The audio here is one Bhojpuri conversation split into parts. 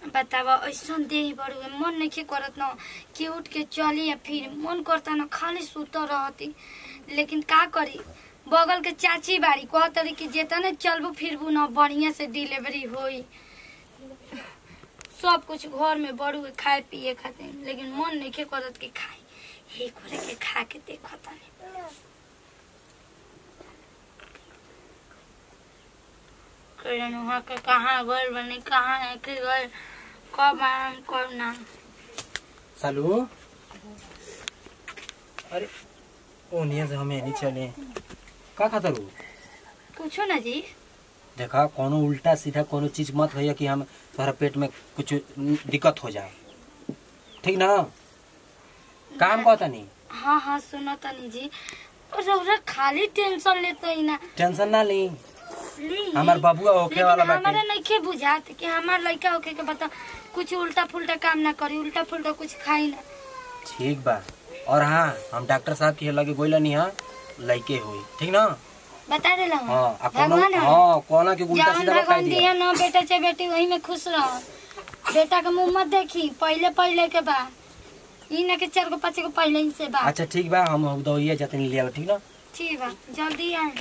बतावा ऐसन देह बड़ुए मन नहीं करत न कि उठ के चली या फिर मन करता न खाली सुत रहती लेकिन का करी बगल के चाची बाड़ी कहतरी कि जेतने चलबू फिरबू न बढ़िया से डिलीवरी होई सब कुछ घर में बड़ुए खाए पिए खातिर लेकिन मन नहीं करत कि खाई हे करे के खा के देखो तनी करण वहाँ के कहाँ गए बनी कहाँ है कि गए कब आम कब ना सालू अरे ओनिया से हमें नहीं चले का खाता रू पूछो ना जी देखा कोनो उल्टा सीधा कोनो चीज मत भैया कि हम तोहरा पेट में कुछ दिक्कत हो जाए ठीक ना काम कहता नहीं हाँ हाँ सुनो तनी जी और रउरा खाली टेंशन लेते ही ना टेंशन ना ली ली हमार बबुआ होखे लेकिन वाला हमारा बाटे नहीं के बुझात कि हमार लड़का होके के बता कुछ उल्टा फुल्टा काम ना करी उल्टा फुल्टा कुछ खाई ना ठीक बा और हाँ हम डॉक्टर साहब के लगे गोइला नहीं हाँ लइके हुई ठीक ना बता दे हाँ आ कोनो भगवान है। हाँ कोना के उल्टा जौन सीधा बता भगवान दिया दिया ना बेटा चाहे बेटी वही में खुश रह बेटा के मुंह मत देखी पहले पहले के बा ई ना के चार गो पाँच गो पहले ही से बा अच्छा ठीक बा हम दवाइया जाते नहीं लिया ठीक ना ठीक बा जल्दी आए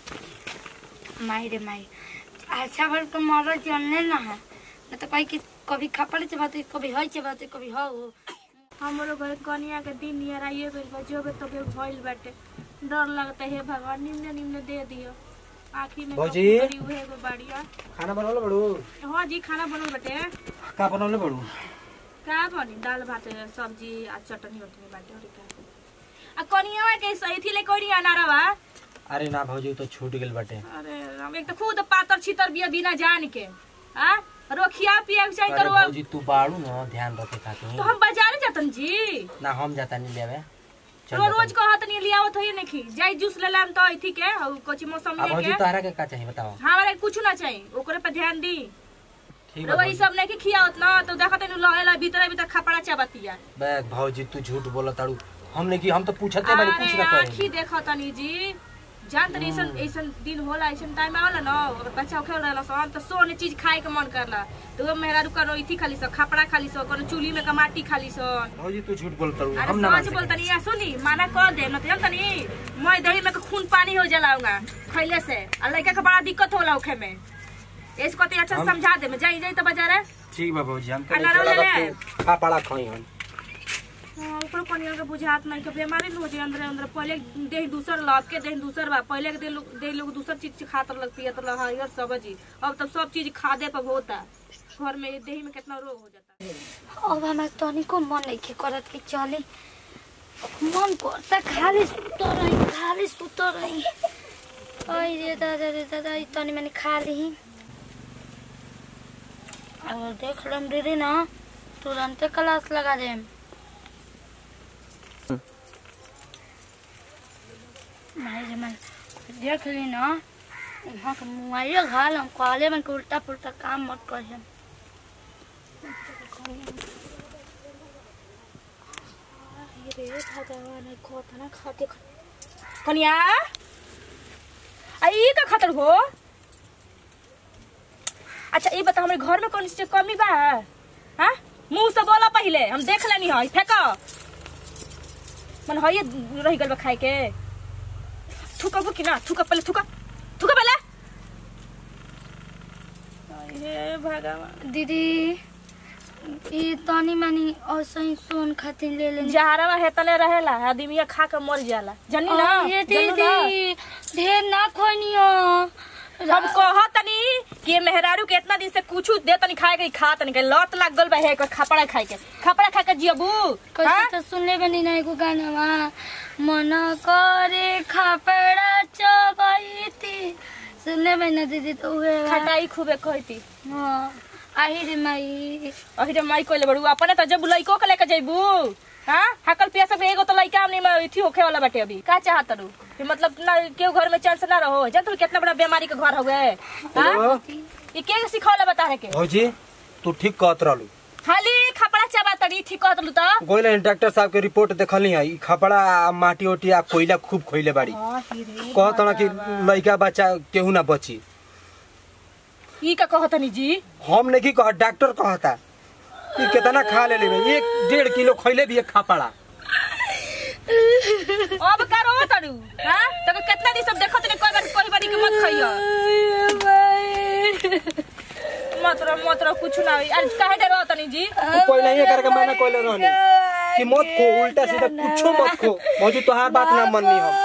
माई रे माई अच्छा भर तो मरल जानले ना है न तो कहीं कि कभी खपड़े से बात कभी हई से बात कभी हो हमरो घर कनिया के दिन नियर आइए गइल बा जो के तोके भइल बाटे डर लगता है भगवान निम्न निम्न दे दियो आखिर में भौजी। कबू करी उहे एगो बाड़िया खाना बनौले बड़ू हाँ जी खाना बनल बाटे का बनौले बड़ू का बनी दाल भात सब्जी आ चटनी उटनी बाटे और का आ कनिया के सही थी ले कोई अनारवा अरे ना भौजी तो छूट गेल बाटे अरे राम, एक तो खुद पातर छितर बिया बिना जान के आ रोखिया पिया के चाहिए अरे तो भौजी तू बाड़ू ना ध्यान रखे खातिर तो हम बाजार जातन जी ना हम जाता नहीं लेवे चल तो रोज कहत नहीं लियावत होई नहीं जाई जूस ले लाम तो इथी के और कोची मौसम अब में भौजी के तोहरा के का चाहिए बताओ हमारे कुछ ना चाहिए ओकरे पे ध्यान दी ठीक बा रवई भौजी। सब नहीं खियावत ना तो देखत नहीं लहेला भीतर भीतर खपड़ा चाबतिया बैग भौजी तू झूठ बोला ताड़ू हमने की हम तो पूछते बारी पूछ अरे ना आखी कहे देखत तनी जी जान तनी ऐसन ऐसन दिन होला ऐसन टाइम आवला ना अगर बच्चा होखे रहला सन तो सोने चीज खाए के मन करला तो वो मेहरा रुका रोइथी खाली सो खपड़ा खाली सो कोनो चूल्ही में कमाटी खाली सन भौजी तू झूठ बोल ताड़ू अरे हम ना मान सच सके बोलतनी या सुनी माना कर दे न तो तनी मैं दही में के खून पानी हो जलाऊंगा खइले से आ लड़का के बड़ा दिक्कत होला ओखे में इसको तो अच्छा से हम- समझा दे मैं जाई जाई तो बाजारे ठीक बा भौजी हम अनार ले ले। खा पड़ा खाई हम हाँ, ऊपर कनिया के बुझात नहीं के बीमारी न हो जाए अंदर अंदर पहले देह दूसर लब के देह दूसर बा पहले के देह लोग देह लोग दूसर चीज खातर लग पियत रहा हर सब्जी अब तो सब चीज खादे पर होता घर में देह में कितना रोग हो जाता अब हमारे तनिको मन नहीं के करत कि चली मन करता खाली सुत रही खाली सुत रही ओए रे दादा रे दादा ई तनी मैंने खा ली और देख लम दीदी ना तुरंते क्लास लगा देम माई रे माई देख ली ना वहाँ के मुआइया घाल हम कहले मन के उल्टा पुल्टा काम मत करिए रे भगवान कतना खाते कनिया आई का खातर हो अच्छा ये बता हमारे घर में कौन सी चीज कमी बा हाँ मुंह से बोला पहले हम देख लेनी है फेंको मन है ये रह गल बा खाए के थूका कि ना थूका पहले थूका थूका पहले हे भगवान दीदी ई तनी मनी ऐसे ही सोन खातिर ले लेनी जहरवा हेतले रहेला आदमी खा के मर जाला जनी ना ये जनू ना? दीदी ढेर ना खोनियो हम कहतनी कि ये मेहरारू के इतना दिन से कुछ दे तनी खाए के खा तनी के लत लाग गल बा है के खपड़ा खाए के खपड़ा खा के जियबू कैसे हाँ? तो सुन ले बनी ना एगो गाना मन करे खापड़ा चबाईती सुन ले बनी ना दीदी तो उहे बा। खटाई खूबे कहती हाँ आही रे माई अही रे माई कोइले बड़ू अपने तो जब लइको के लेके जइबू हां हकल पिया सब एगो तो लइका हमने में इथी होखे वाला बाटे अभी का चाहत रू कि मतलब ना केहू घर में चैन से ना रहो जब तू कितना बड़ा बीमारी के घर हो गए हां ये के सिखौला बता रहे के भौजी तू ठीक कहत रहलू खाली खपड़ा चबा तड़ी ठीक कहत लू तो गोइला डॉक्टर साहब के रिपोर्ट देखली है ई खपड़ा आ माटी ओटी आ कोयला खूब खोइले बाड़ी हां रे कहत ना कि लइका बच्चा केहू ना बची ई का कहतनी जी हम नहीं कह डॉक्टर कहता ये कितना खा ले ले एक डेढ़ किलो खैले भी एक खा पड़ा अब का रो तड़ू हां तो कितना दिन सब देखत ने कोई बार कोई बारी के मत खइयो मत रो मत रो कुछ ना होई आज काहे डरो तनी जी तू पहले ही करके मैंने कोले रहनी कि मत खो उल्टा सीधा कुछो मत खो मौजूद तोहार बात ना मननी हम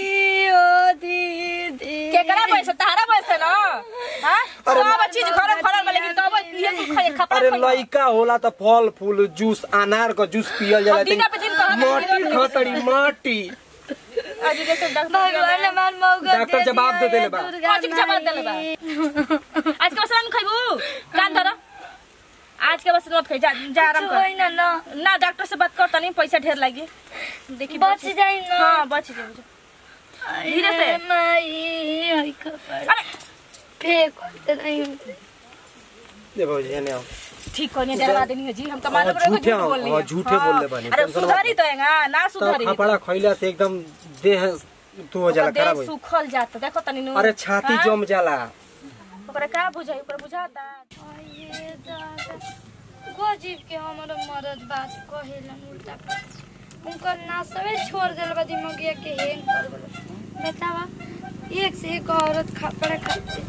केकरा पैसा तारा पैसा ना हां सब चीज घर फरल बा लेकिन तब ये तू खाए खपरा अरे खइयो लइका होला त फल फूल जूस अनार का जूस पियल जाला हम दिना पे दिन कहत माटी रही, खतड़ी माटी आज जैसे डॉक्टर भगवान हमार मौका डॉक्टर दे जवाब दिया दे देले ये बा। दुर्गा कौन चीज जवाब देले बा? माई। आज के बस नहीं खइबू कान धर आज के बस मत खाई जा जा आराम कुछ कर होई ना ना ना डॉक्टर से बात कर तनी पैसा ढेर लागी देखी बच जाई ना हां बच जाई धीरे से। अरे माई आई खबर अरे फेंक दे नहीं दे भौजी ने आओ ठीक कोनी डरवा देनी है जी हम तो हाँ, मालूम रहे झूठे झूठ हम, बोल हाँ, झूठे बोल ले बानी। अरे टेंशन सुधारी तो है ना ना तो सुधारी खपड़ा खइला से एकदम देह तू हो जाला ओकर खराब देह हो सुखल जाता देखो तनी नु अरे छाती हाँ? जम जाला ओकरा का बुझाई ओकरा बुझाता आये दादा गजीब के हमर मरद बात कहेलन उल्टा उनकर नासवे छोड़ देल बा दिमागिया के हेंग कर देल बतावा एक से एक औरत खपड़ा खाते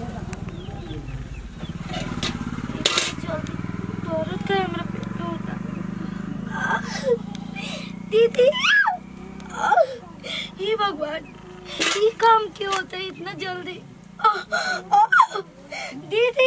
औरत का हमरा पेट होता दीदी हे भगवान ये काम क्यों होता है इतना जल्दी दीदी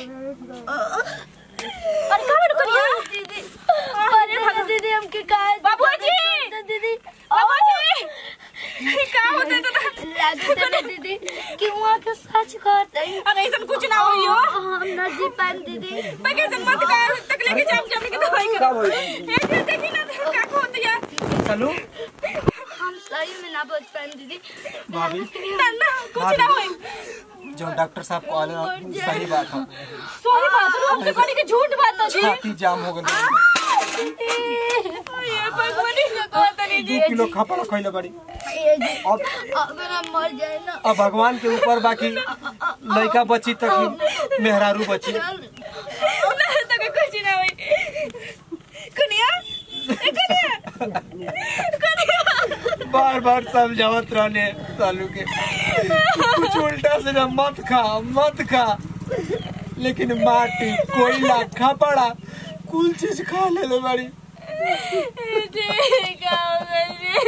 अरे का बड़ करिया दीदी अरे भगवान दीदी हमके काहे बाबूजी! दीदी बाबूजी का होते तो लागत है दीदी कि वहाँ के सच कहते हैं अरे ऐसा कुछ ना होइयो हम न जी पान दीदी मैं कैसे मत कर तक लेके जाम जाम के दवाई का कर भइल? एक दिन देखी ना का को होती है चलू हम सही में ना बच पान दीदी भाभी ना ना कुछ ना होई जो डॉक्टर साहब कहले ना, सही बात है सोही बात रो हम तो कनी के झूठ बात तो जी छाती जाम हो गई ये भगवानी का कहत नहीं दू किलो खपड़ा खइले बड़ी ये जी अब अगर हम मर जाए ना अब भगवान के ऊपर बाकी लड़का बची तक मेहरारू बची ना तो कुछ ना होई कनिया ए कनिया कनिया बार बार समझावत रहने सालू के कुछ उल्टा से ना मत खा मत खा लेकिन माटी कोयला खपड़ा कुल चीज खा ले ले बड़ी ठीक है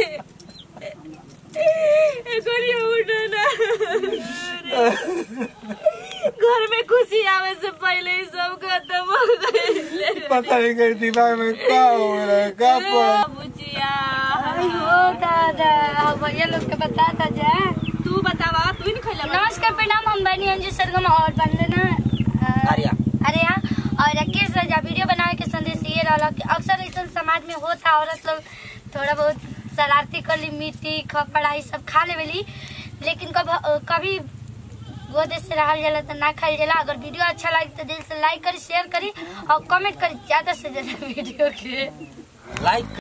जी कनिया उठो ना घर में खुशी आवे से पहले ही सब खत्म हो गए पता नहीं कर दिमाग में क्या हो रहा है क्या पड़ा बुचिया अयो दादा भैया लोग के बता दा जा तू बतावा तू नहीं खैला नमस्कार प्रणाम हम बनी अंजू सरगम और वंदना अ, आर्या। आर्या और राकेश राजा वीडियो बनावे के संदेश ये रहला कि अक्सर ऐसा समाज में होता औरत लोग थोड़ा बहुत शरारती कर ली मिट्टी खपड़ा ये सब खा लेवेली लेकिन कब कभी गोदे से रहल जाला तो ना खाइल जाला अगर वीडियो अच्छा लगे तो दिल से लाइक करी शेयर करी और कमेंट करी ज्यादा से ज्यादा वीडियो के लाइक